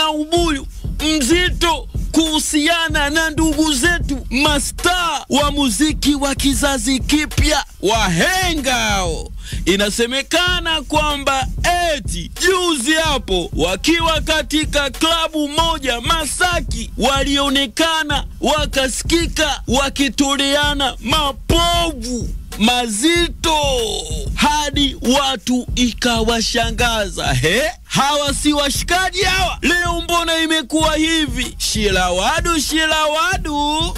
na ubuyu mzito kuhusiana na ndugu zetu mastaa wa muziki wa kizazi kipya wahengao. Inasemekana kwamba eti juzi hapo wakiwa katika klabu moja Masaki, walionekana wakasikika wakitoleana mapovu mazito hadi watu ikawashangaza. He, hawa si washikaji hawa? Leo mbona imekuwa hivi? Shilawadu, shilawadu.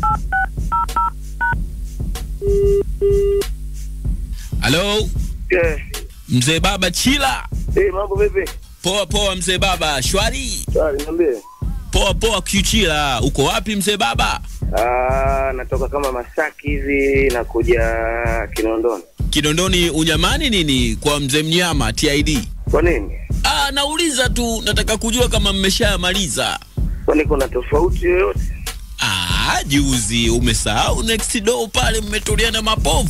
Halo, Eh, mzee baba Chila. eh, mambo vipi? Poa poa, mzee baba. Shwari. Swali niambie. Poa poa, Kichila. Uko wapi mzee baba? Ah, natoka kama Masaki hivi nakuja Kinondoni. Kinondoni unyamani nini kwa mzee mnyama TID? Kwa nini? Ah, nauliza tu, nataka kujua kama mmeshamaliza. Kwani kuna tofauti yoyote? Ah, juzi umesahau next door pale mmetoleana mapovu.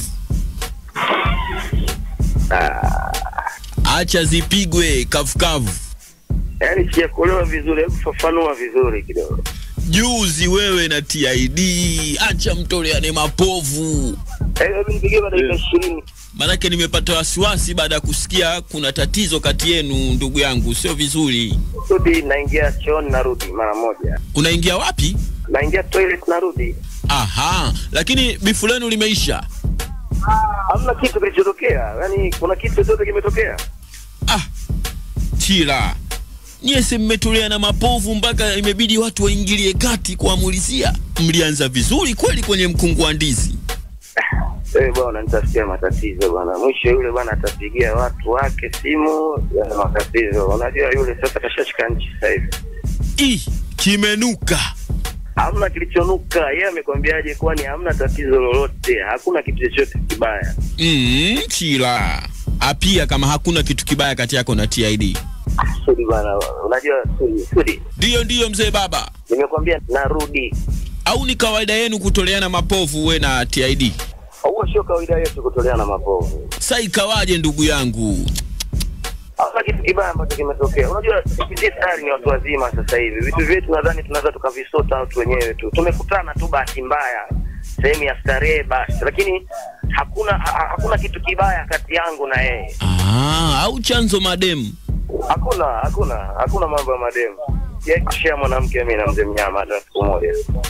Acha zipigwe kavukavu. Yaani sijakuelewa vizuri, hebu fafanua vizuri kidogo. Juzi wewe na TID, acha mtoleane mapovu. Eh, hebu nipigie kwa dakika ishirini. Manake nimepata wasiwasi baada ya kusikia kuna tatizo kati yenu, ndugu yangu, sio vizuri. Rudi, naingia chooni narudi mara moja. Unaingia wapi? Naingia toilet narudi. Aha, lakini bifu lenu limeisha. Hamna kitu kilichotokea. Yaani kuna kitu chochote kimetokea? Ah, Chila, nyie si mmetolea na mapovu mpaka imebidi watu waingilie kati kuamulizia. Mlianza vizuri kweli kwenye mkungu wa ndizi. Eh, bwana nitasikia matatizo bwana. Mwisho yule bwana atapigia watu wake simu ya matatizo. Unajua yule sasa kashashika nchi sasa hivi. Ih, kimenuka. hamna kilichonuka. Yeye amekwambiaje? Kwani hamna tatizo lolote, hakuna kitu chochote kibaya. Mm, Chila. Apia kama hakuna kitu kibaya kati yako na TID. Sudi bana, unajua Sudi, Sudi, Ndiyo, ndiyo mzee baba. nimekwambia narudi. Au ni kawaida yenu kutoleana mapovu we na TID? Huo sio kawaida yetu kutoleana mapovu. Sa ikawaje ndugu yangu? Hamna kitu kibaya ambacho kimetokea. Unajua sisi tayari ni watu wazima sasa hivi, vitu vyetu nadhani tunaweza tukavisota watu wenyewe tu. Tumekutana tu bahati mbaya sehemu ya starehe basi, lakini hakuna ha, hakuna kitu kibaya kati yangu na yeye. Ah, au chanzo mademu. Hakuna, hakuna, hakuna mambo ya mademu. Yeye kushia mwanamke mimi na mzee mnyama hata siku moja.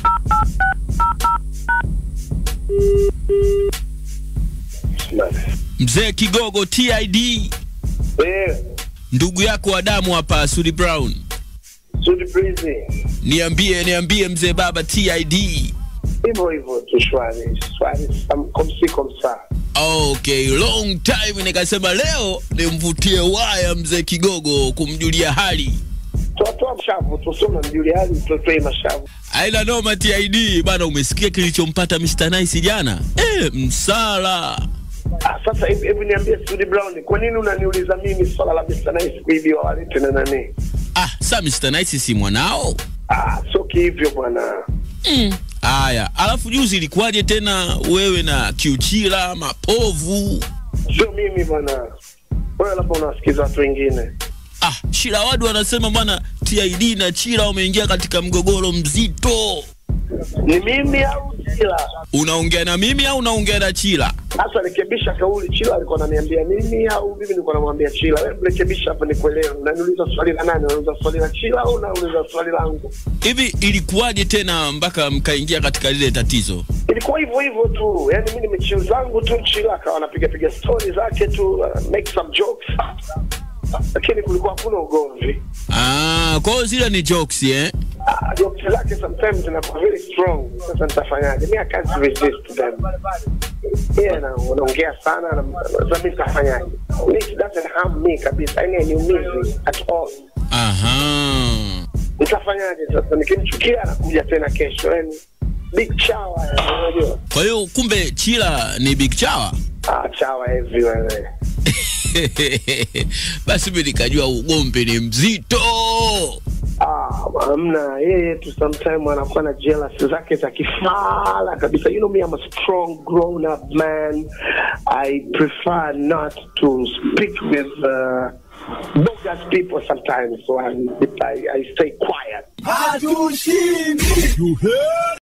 Mzee Kigogo TID, Eh, ndugu yako wa damu hapa Sudi Brown. Sudi Breezy. Niambie, niambie mzee baba TID. Hivyo hivyo tu shwari, shwari sam- komsi komsa. Okay, long time nikasema leo nimvutie waya mzee Kigogo kumjulia hali. Toa mshavu tu, sio unamjulia hali mtotoe mashavu. Aina noma TID bana, umesikia kilichompata Mr Nice jana? Eh, msala. Ah, sasa hivi hivi niambie Sudi Brown, kwa nini unaniuliza mimi swala la Mr. Nice kuibiwa wale tena nani? Ah, sa Mr Nice si mwanao? Ah, sio kihivyo bwana. Mm. Aya, alafu juzi ilikuwaje tena wewe na Kiuchila mapovu? Sio mimi bwana. Wewe labda unawasikiza watu wengine. Ah, Shilawadu anasema bwana TID na Chila wameingia katika mgogoro mzito. Ni mimi au Chila? Unaongea na mimi au unaongea na Chila? Sasa rekebisha kauli. Chila alikuwa ananiambia mimi au mimi nilikuwa namwambia Chila? Wewe rekebisha hapa nikuelewe. Unaniuliza swali la nani? Unauliza swali la Chila au unauliza swali langu? Hivi ilikuwaje tena mpaka mkaingia katika lile tatizo? ilikuwa hivyo hivyo tu, yani mi nimechill zangu tu, Chila akawa anapiga piga stori zake tu, uh, make some jokes, lakini kulikuwa hakuna ugomvi. Ah, kwa hiyo zile ni jokes eh? Ah, jokes zake sometimes zinakuwa very strong. Sasa nitafanyaje? Mi I can't resist them. Yeah, na unaongea sana na sasa mi nitafanyaje? It doesn't harm me kabisa, yani hainiumizi at all. Aha. Nitafanyaje sasa? Nikimchukia anakuja tena kesho, yani big chawa, yani, unajua Kwa hiyo kumbe Chila ni big chawa? ah, chawa everywhere. Basi mimi nikajua ugombe ni mzito. Ah, hamna yeye tu sometime anakuwa na jealous zake za kifala kabisa you know me I'm a strong grown up man I prefer not to speak with uh, bogus people sometimes, so I, I, I stay quiet.